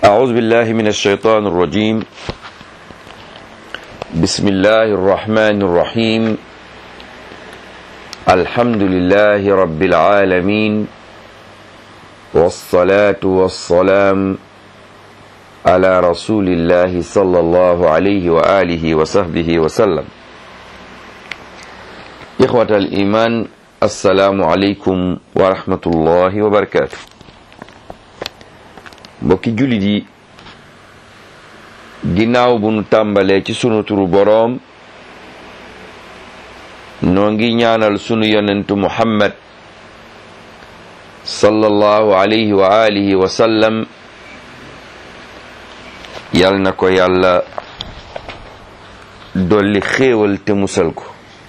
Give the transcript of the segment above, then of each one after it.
أعوذ بالله من الشيطان الرجيم بسم الله الرحمن الرحيم الحمد لله رب العالمين والصلاة والسلام على رسول الله صلى الله عليه وآله وصحبه وسلم إخوة الإيمان السلام عليكم ورحمة الله وبركاته mbokki jullit yi ginnaaw bu nu tàmbalee ci sunu turu boroom noo ngi ñaanal sunu yonentu muhammad sallallahu alayhi wa alihi wa sallam yal na ko yàlla dolli xéewal te musal ko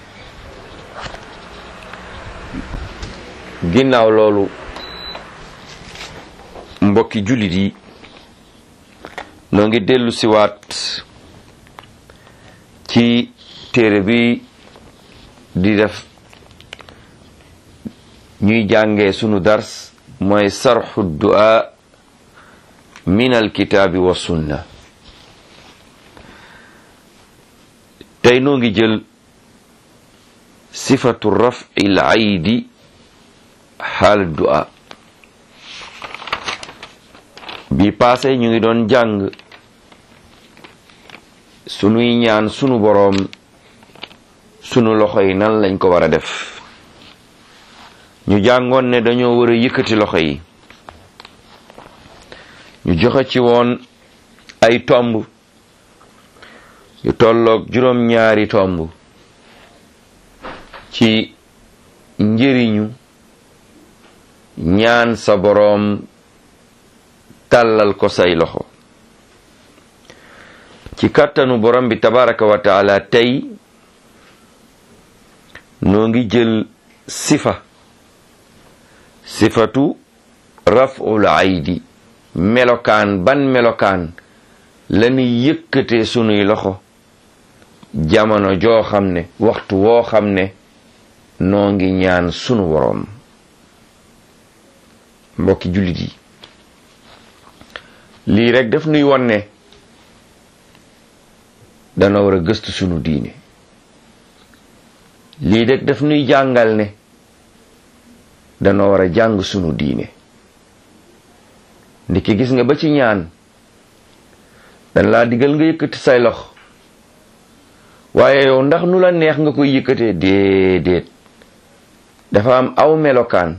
ginnaaw loolu mbokki jullit yi noo ngi dellu siwaat ci téere bi di def ñuy jàngee sunu dars mooy sarxu du'a min alkitaabi wa sunna tey noo ngi jël sifatu rafi l aydi xaal du'a bi paase ñu ngi doon jàng sunuy ñaan sunu boroom sunu loxo yi nan lañ ko war a def ñu jàngoon ne dañoo war a yëkkati loxo yi ñu joxe ci woon ay tomb yu tolloog juróom-ñaari tomb ci njëriñu ñaan sa boroom tàllal ko say loxo ci kàttanu borom bi tabaraka wa taala tey noo ngi jël sifa sifatu raful aydi melokaan ban melokaan lañuy yëkkatee sunuy loxo jamono joo xam ne waxtu woo xam ne noo ngi ñaan sunu boroom mbokki jullit yi lii rek daf nuy won ne dana war a gëstu sunu diine lii rek daf nuy jàngal ne dana war a jàng sunu diine ndiki gis nga ba ci ñaan dan laa digal nga yëkkati say lox waaye yow ndax nu la neex nga koy yëkkatee déedéet dafa am aw melokaan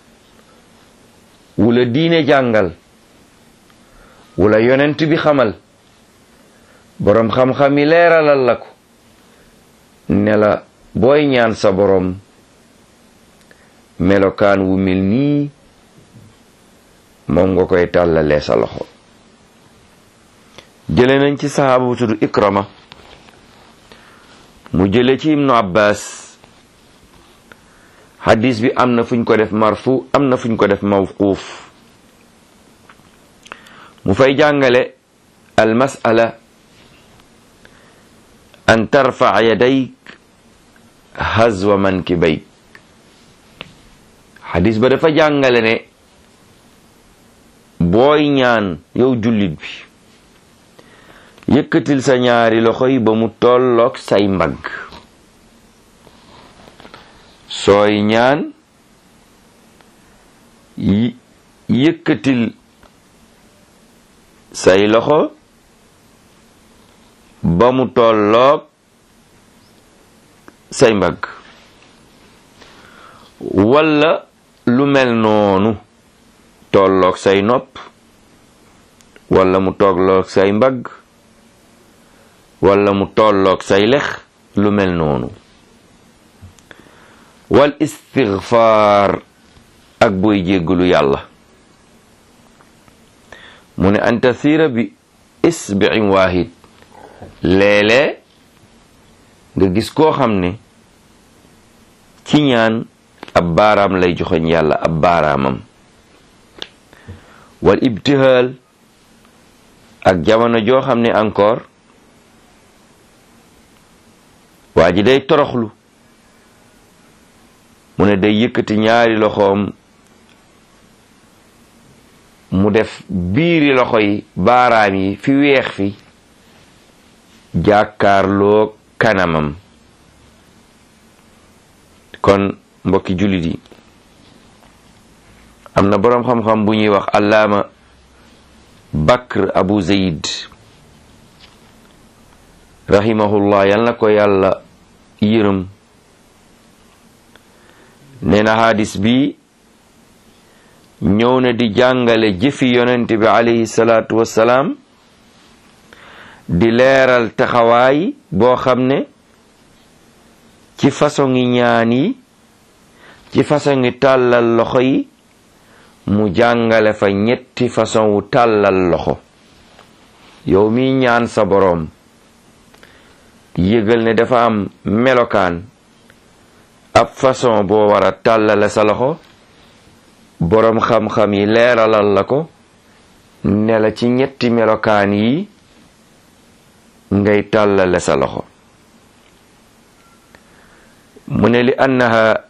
wula diine jàngal wala yonent bi xamal boroom xam-xam yi leeralal la ko ne la booy ñaan sa boroom melokaan wu mel nii moom nga koy tàllalee sa loxo jële nañ ci saxaaba bu tudd ikrama mu jële ci ibnu abbas hadis bi am na fuñ ko def marfu am na fuñ ko def mawquuf mu fay jàngale al masala an tarfa yadayk hazwa mankibayk xadis ba dafa jàngale ne booy ñaan yow jullit bi yëkkatil sa ñaari loxo yi ba mu tolloog say mbagg sooy ñaan yëkkatil say loxo ba mu tolloog say mbagg walla lu mel noonu tolloog say nopp walla mu tolloog say mbagg walla mu tolloog say lex lu mel noonu wal istigfaar ak booy jéggalu yàlla mu ne an tasira bi isbi'in waahid léeg-léeg nga gis koo xam ne ci ñaan ab baaraam lay joxoñ yàlla ab baaraamam wal ibtihaal ak jamono joo xam ne encore waa ji day toroxlu mu ne day yëkkati ñaari loxoom mu def biiri loxo yi baaraam yi fi weex fi jàkkaarloo kanamam kon mbokki jullit yi am na boroom xam-xam bu ñuy wax allaama bakr abu zayd rahimahullah yal na ko yàlla yërëm nee na hadis bi ñëw na di jàngale jëfi yonent bi alayhi salaatu wassalaam di leeral taxawaay boo xam ne ci façon ngi ñaan yi ci façon ngi tàllal loxo yi mu jàngale fa ñetti façon wu tàllal loxo yow mi ñaan sa boroom yëgal ne dafa am melokaan ab façon boo war a tàllale sa loxo boroom xam-xam yi leeralal la ko ne la ci ñetti melokaan yi ngay tàllale sa loxo mu ne li annaha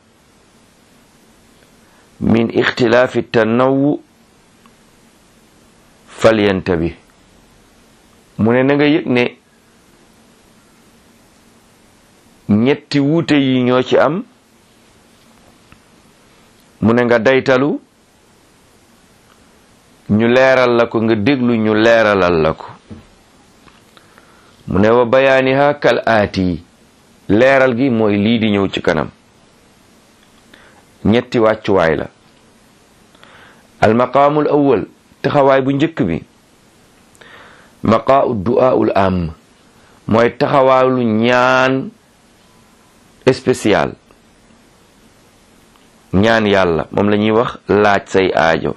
min ixtilaafi tanawu falyantabi mu ne na nga yëg ne ñetti wuute yi ñoo ci am mu ne nga daytalu ñu leeral la ko nga déglu ñu leeralal la ko mu ne wa bayaaniha kal aati leeral gi mooy lii di ñëw ci kanam ñetti wàccuwaay la almaqaamul awwal taxawaay bu njëkk bi maqaau du'aaul am mooy taxawaalu ñaan spécial ñaan yàlla moom la ñuy wax laaj say aajo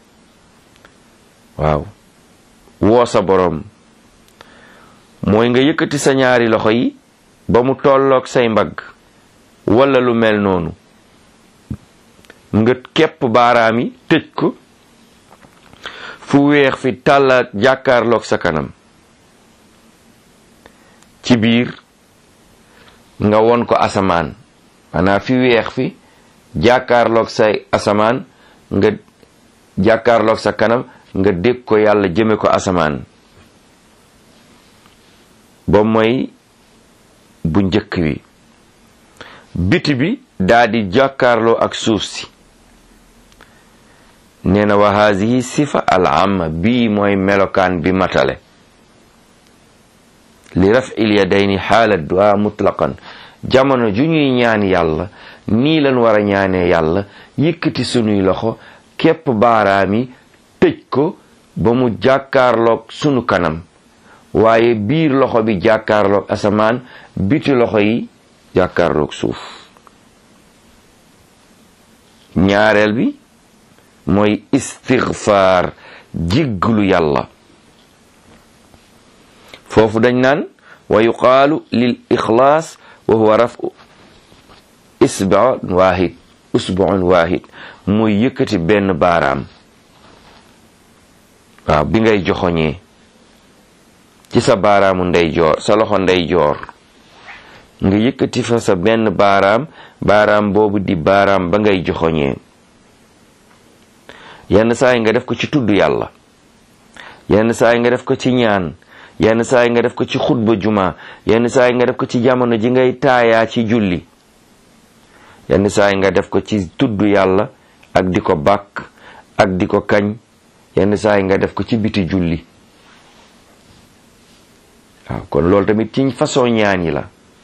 waaw woo sa boroom mooy nga yëkkati sa ñaari loxo yi ba mu tolloog say mbagg walla lu mel noonu nga képp baaraam yi tëj ko fu weex fi tàlla jàkkaarloog sa kanam ci biir nga won ko asamaan maanaam fi weex fi jàkkaarloog say asamaan nga jàkkaarloog sa kanam nga dégg ko yàlla jëme ko asamaan ba mooy bu njëkk bi biti bi daa di jàkkaarloo ak suuf si nee na wa haadihi sifa al amma bii mooy melokaan bi matale li raf'il yadayni xaala du'a mutlaqan jamono ju ñuy ñaan yàlla nii lan war a ñaanee yàlla yëkkati sunuy loxo képp baaraami tëj ko ba mu jàkkaarloog sunu kanam waaye biir loxo bi jàkkaarloog asamaan biti loxo yi jàkkaarloog suuf ñaareel bi mooy istigfaar jigglu yàlla foofu dañ naan wa yuqaalu lil ixlaas wa huwa rafu isbuun waahid usbuun waahid muy yëkkati benn baaraam waaw bi ngay joxoñee ci sa baaraamu ndeyjoor sa loxo ndeyjoor nga yëkkati fa sa benn baaraam baaraam boobu di baaraam ba ngay joxoñee yenn saa yi nga def ko ci tudd yàlla yenn saa yi nga def ko ci ñaan yenn saa yi nga def ko ci xutba juma yenn saa yi nga def ko ci jamono ji ngay taayaa ci julli yenn saa yi nga def ko ci tudd yàlla ak di ko bàkk ak di ko kañ yenn saa yi nga def ko ci biti julli waaw kon loolu tamit ci façon ñaan yi la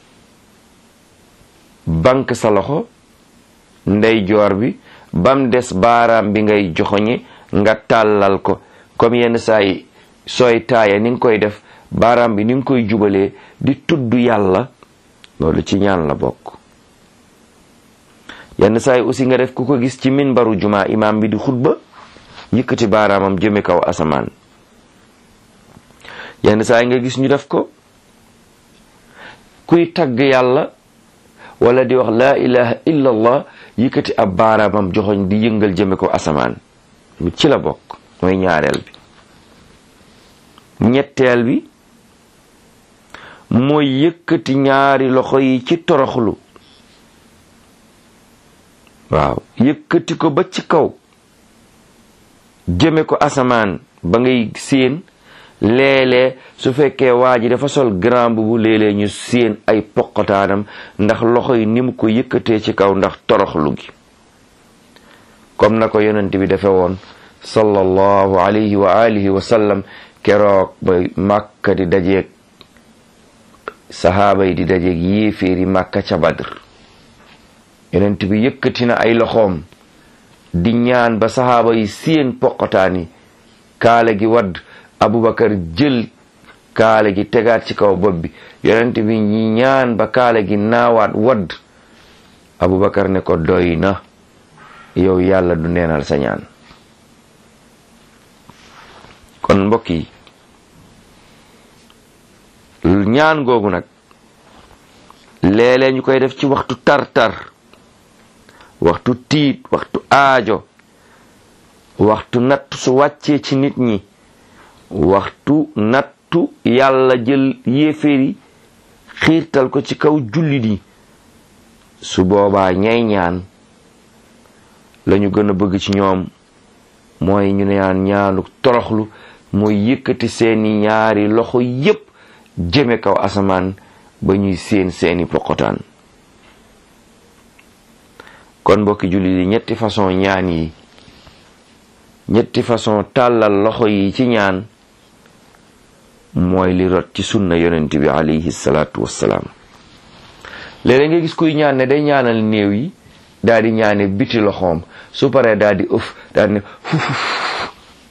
bank sa loxo ndeyjoor bi bam des baaraam bi ngay joxoñe nga tàllal ko comme yenn saa yi sooy taaya ni nga koy def baaraam bi ni nga koy jubalee di tudd yàlla loolu ci ñaan la bokk yenn saa yi aussi nga def ku ko gis ci minbaru juma imaam bi di xutba yëkkati baaraamam jëme kaw asamaan yenn saa yi nga gis ñu def ko kuy tagg yàlla wala di wax laa ilaha illa allah yëkkati ab baaraamam joxoñ di yëngal jëme ko asamaan ci la bokk mooy ñaareel bi ñetteel bi mooy yëkkati ñaari loxo yi ci toroxlu waaw yëkkati ko ba ci kaw jëme ko asamaan ba ngay séen léeg-léeg su fekkee waa ji dafa sol grand bu léeg-léeg ñu séen ay poqataanam ndax loxo yi ni mu ko yëkkatee ci kaw ndax toroxlu gi comme na ko yonent bi defe woon sallallahu alayhi wa alihi wa sallam keroog ba màkka di dajeeg sahaaba yi di dajeeg yéeféeri màkka ca badr yonent bi yëkkati na ay loxoom di ñaan ba sahaaba yi séen poqataani kaale gi wadd abubakar jël kaale gi tegaat ci kaw bopp bi yonent bi ñi ñaan ba kaale gi naawaat wadd abubakar ne ko doy na yow yàlla du neenal sa ñaan kon mbokk yi ñaan googu nag léeg-léeg ñu koy def ci waxtu tar-tar waxtu tiit waxtu aajo waxtu natt su wàccee ci nit ñi waxtu nattu yàlla jël yéeféeri xiirtal ko ci kaw jullit yi su boobaa ñay ñaan lañu gën a bëgg ci ñoom mooy ñu naan ñaanu toroxlu mooy yëkkati seeni ñaari loxo yépp jëme kaw asamaan ba ñuy seen seeni poqotaan kon mbokki jullit yi ñetti façon ñaan yi ñetti façon tàllal loxo yi ci ñaan mooy li rot ci sunna yonent bi alayhi salaatu wassalaam léeg-léeg nga gis kuy ñaan ne day ñaanal néew yi daal di ñaane biti loxoom su paree daal di ëf daal di ne fufuf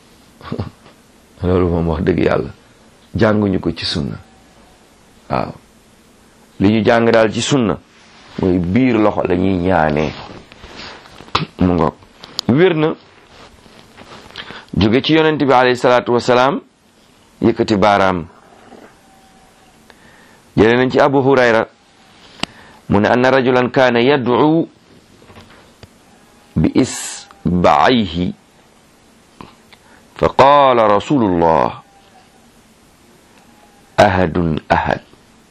loolu moom wax dëgg yàlla jànguñu ko ci sunna waaw li ñu jàng daal ci sunna mooy biir loxo la ñuy ñaanee mu ngoog wér na jóge ci yonent bi alayhi salaatu wasalaam yëkkati baaraam jëlee nañ ci abu hurayra mu ne anna rajulan kaana yad'u bi isba'ayhi fa qaala rasulullah ahadun ahad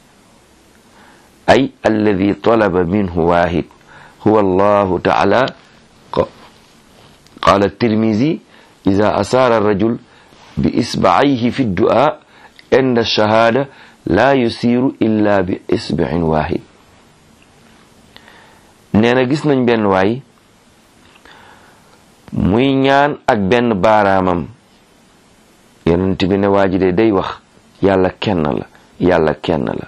ay alladi talaba minhu waahid huwa allahu taala qaala tirmizi ida asaara arrajul bi isba'ayhi fi du'a inda shahaada laa yusiiru illa bi isba'in waahid nee na gis nañ benn waay muy ñaan ak benn baaraamam yonent bi ne waa ji de day wax yàlla kenn la yàlla kenn la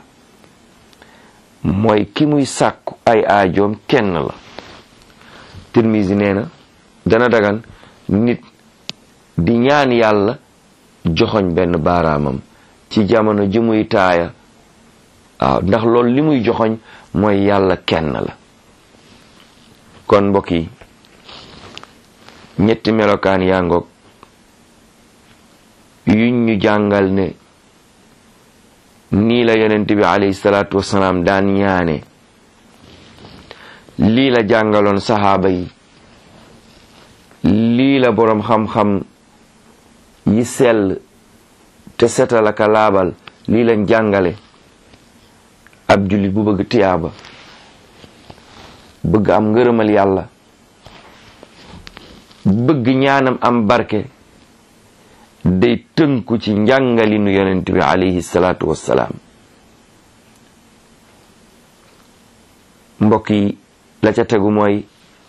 mooy ki muy sàkku ay aajoom kenn la Tirmisi nee na dana dagan nit di ñaan yàlla joxoñ benn baaraamam ci jamono ji muy taaya waaw ndax loolu li muy joxoñ mooy yàlla kenn la kon mbokk yi ñetti melokaan yaa ngoog yuñ ñu jàngal ne nii la yonent bi alayhi salaatu wasalaam daan ñaane lii la jàngaloon saxaaba yi lii la boroom xam-xam yi sell te setal aka laabal lii lañ jàngale ab jullit bu bëgg tiyaaba bëgg am ngërëmal yàlla bëgg ñaanam am barke day tënku ci njàngalinu yonent bi alayhi salaatu wassalaam mbokk yi la ca tegu mooy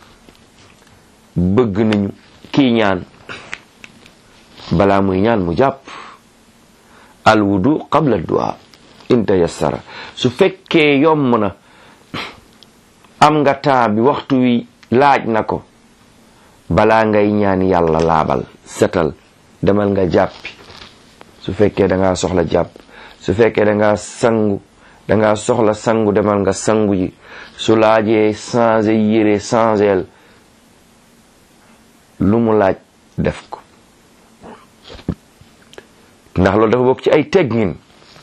bëgg nañu kii ñaan balaa muy ñaan mu jàpp al wudu qabla du'a in tayassara su fekkee yomb na am nga temps bi waxtu wi laaj na ko balaa ngay ñaan yàlla laabal setal demal nga jàppi su fekkee da ngaa soxla jàpp su fekkee da ngaa sangu da ngaa soxla sangu demal nga sangu ji su laajee changer yére changer lu mu laaj def ko ndax loolu dafa bokk ci ay teggin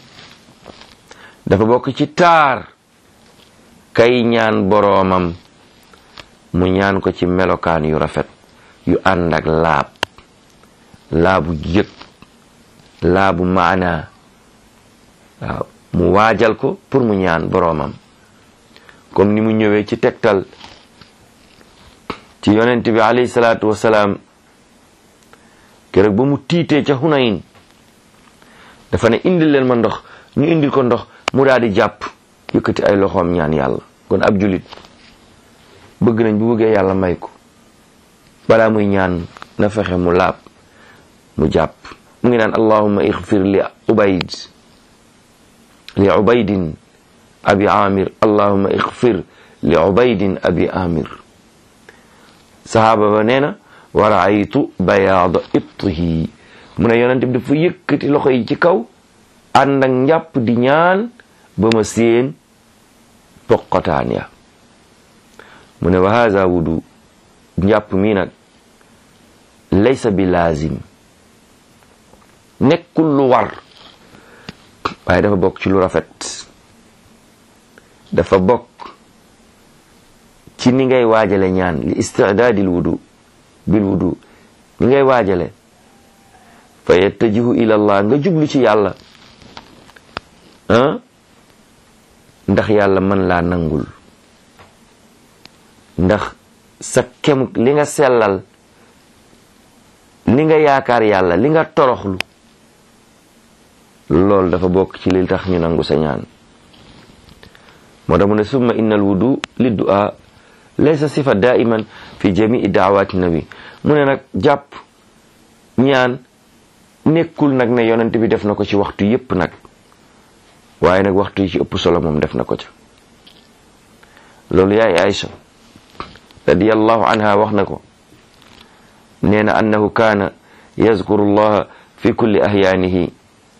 dafa bokk ci taar kay ñaan boroomam mu ñaan ko ci melokaan yu rafet yu ànd ak laab laabu yëg laabu maanaa waaw mu waajal ko pour mu ñaan boroomam comme ni mu ñëwee ci tegtal ci yonent bi alayhi salaatu wasalaam keroog ba mu tiitee ca Hunayn dafa ne indil leen ma ndox ñu indil ko ndox mu daal di jàpp yëkkati ay loxoom ñaan yàlla kon ab julit bëgg nañ bu bëggee yàlla may ko balaa muy ñaan na fexe mu laab mu jàpp mu ngi naan allahumma ixfir li ubayd li ubaydin abi amir allahumma ixfir li ubaydin abi amir sahaaba ba nee na wa raaytu bayaada ibtihi mu ne yonente bi dafa yëkkati loxo yi ci kaw ànd ak njàpp di ñaan ba ma séen poqotaan ya mu ne wa haza wudu njàpp mi nag laysa bi laazim nekkul lu war waaye dafa bokk ci lu rafet dafa bokk ci ni ngay waajale ñaan li istidaadil wudu bil wudu ni ngay waajale fa yattajihu ila allah nga jublu ci yàlla ah ndax yàlla mën laa nangul ndax sa kem li nga sellal li nga yaakaar yàlla li nga toroxlu loolu dafa bokk ci li tax ñu nangu sa ñaan moo tax mu ne summa inna al wudu li du'a laysa sifa daiman fi jamii daawaati nabi mu ne nag jàpp ñaan nekkul nag ne yonent bi def na ko ci waxtu yépp nag waaye nag waxtu yi ci ëpp solo moom def na ko ca loolu yaay Aïcha radiyallahu anha wax na ko nee na annahu kaana yazkuru llaha fi kulli ahyaanihi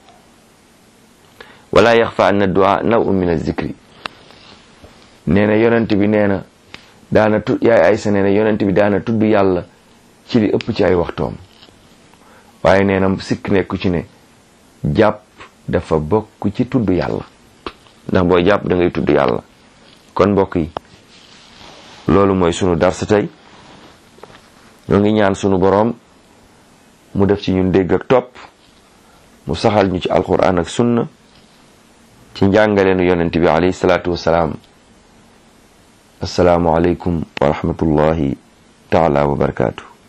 wala yaxfa anna du'a naw'un min az-zikri nee na yonent bi nee na daana tu yaay Aïcha nee na yonent bi daana tudd yàlla ci li ëpp ci ay waxtoom waaye nee na sikk nekku ci ne jàpp dafa bokk ci tudd yàlla ndax booy jàpp da ngay tudd yàlla kon mbokk yi loolu mooy sunu darsa tey ñoo ngi ñaan sunu boroom mu def ci ñun dégg ak topp mu saxal ñu ci alquran ak sunna ci njàngaleenu yonent bi alayhi salaatu wassalaam assalaamu aleykum wa rahmatullahi taala wa barakaatu